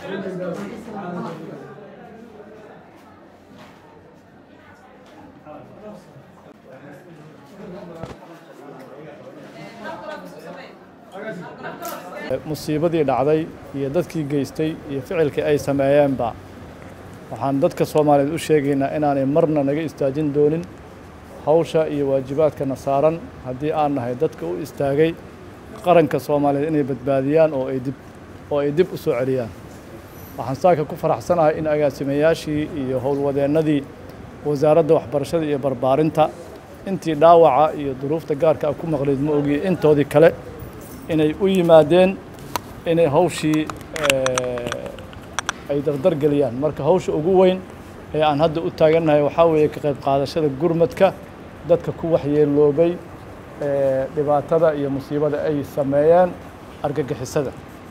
musiibadii dhacday iyo dadkii geystay iyo ficilkii ay sameeyeenba waxaan dadka soomaaliyeed u sheegaynaa inaanay marna naga istaajin doonin hawsha iyo waajibaadkana saaran haddii aan nahay dadka u istaagay qaranka soomaaliyeed inay badbaadiyaan oo ay dib oo ay dib u soo celiyaan waxaan saaka ku faraxsanahay in agaasimayaashii iyo howlwadeennadii wasaaradda waxbarashada iyo barbaarinta intii dhaawaca iyo duruufta gaarka ah ku maqleyd ma ogiye intoodii kale inay u yimaadeen inay hawshii ay dardar geliyaan marka hawsha ugu weyn ee aan hadda u taagannahay waxaa weeye ka qayb qaadashada gurmadka dadka ku waxyeeloobay dhibaatada iyo musiibada ay sameeyeen argagixisada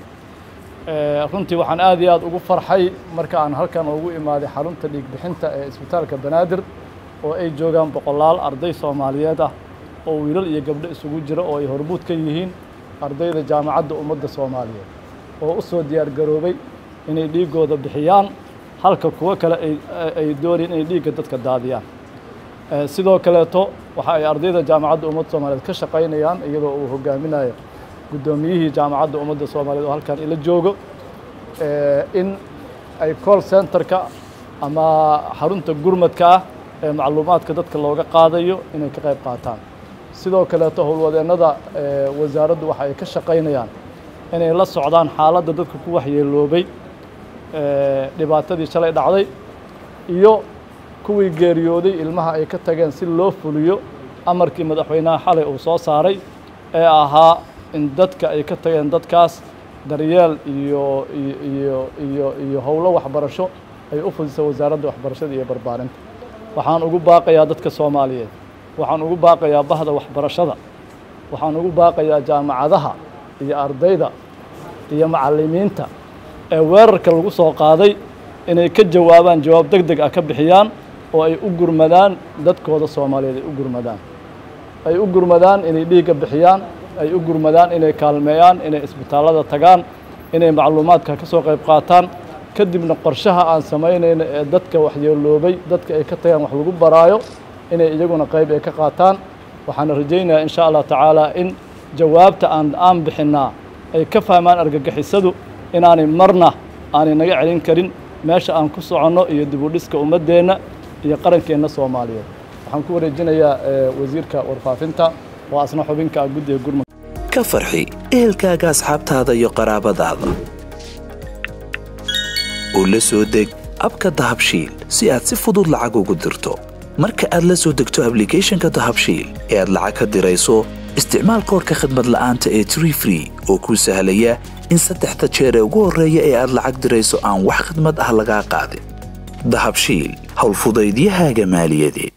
runtii waxaan aad iyo aad ugu farxay marka aan halkan ugu imaaday xarunta dhiigbixinta ee isbitaalka banaadir oo ay joogaan boqolaal arday soomaaliyeed ah oo wiilal iyo gabdho isugu jira oo ay hormuud ka yihiin ardayda jaamacadda ummadda soomaaliyeed oo u soo diyaar garoobay inay dhiiggooda bixiyaan halka kuwo kale ay doonayeen inay dhiigga dadka daadiyaan sidoo kaleeto waxa ay ardayda jaamacadda ummadda soomaaliyeed ka shaqaynayaan iyadoo uu hogaaminayo guddoomiyihii jaamacadda ummadda soomaaliyeed oo halkan ila joogo in ay call centerka ama xarunta gurmadka ah ee macluumaadka dadka looga qaadayo inay ka qayb qaataan sidoo kaleeto howlwadeennada wasaaraddu waxa ay ka shaqaynayaan inay la socdaan xaaladda dadka ku waxyeeloobay dhibaatadii shalay dhacday iyo kuwii geeriyooday ilmaha ay ka tageen si loo fuliyo amarkii madaxweynaha xalay uu soo saaray ee ahaa in dadka ay ka tageen dadkaas daryeel iyo iyo iyo iyo howlo waxbarasho ay u fudisa wasaaradda waxbarashada iyo barbaarinta waxaan ugu baaqayaa dadka soomaaliyeed waxaan ugu baaqayaa bahda waxbarashada waxaan ugu baaqayaa jaamacadaha iyo ardayda iyo macallimiinta ee weerarka lagu soo qaaday inay ka jawaabaan jawaab deg deg ah ka bixiyaan oo ay u gurmadaan dadkooda soomaaliyeed ay u gurmadaan ay u gurmadaan inay dhiigga bixiyaan ay u gurmadaan inay kaalmeeyaan inay isbitaallada tagaan inay macluumaadka ka soo qayb qaataan kadibna qorshaha aan samaynayno ee dadka waxyeeloobay dadka ay ka tagaan wax lagu baraayo inay iyaguna qayb ay ka qaataan waxaana rajaynayaa in sha allah tacaala in jawaabta aan aan bixinnaa ay ka fahmaan argagixisadu inaanay marna aanay naga celin karin meesha aan ku soconno iyo dib u dhiska ummaddeenna iyo qarankeenna soomaaliyeed waxaan ku wareejinayaa wasiirka warfaafinta oo asna xubinka ah guddiga gurmud ka farxi ehelkaaga asxaabtaada iyo qaraabadaada oo la soo deg abka dahabshiil si aad si fudud lacag ugu dirto marka aad la soo degto ablicathonka dahabshiil ee aad lacag ka dirayso isticmaal koorka khadmad la'aanta ee tree free oo kuu sahlaya in saddexda jeer ee ugu horreeya ee aad lacag dirayso aan wax khadmad ah lagaa qaadin dahabshiil howlfudaydiyahaaga maaliyadeed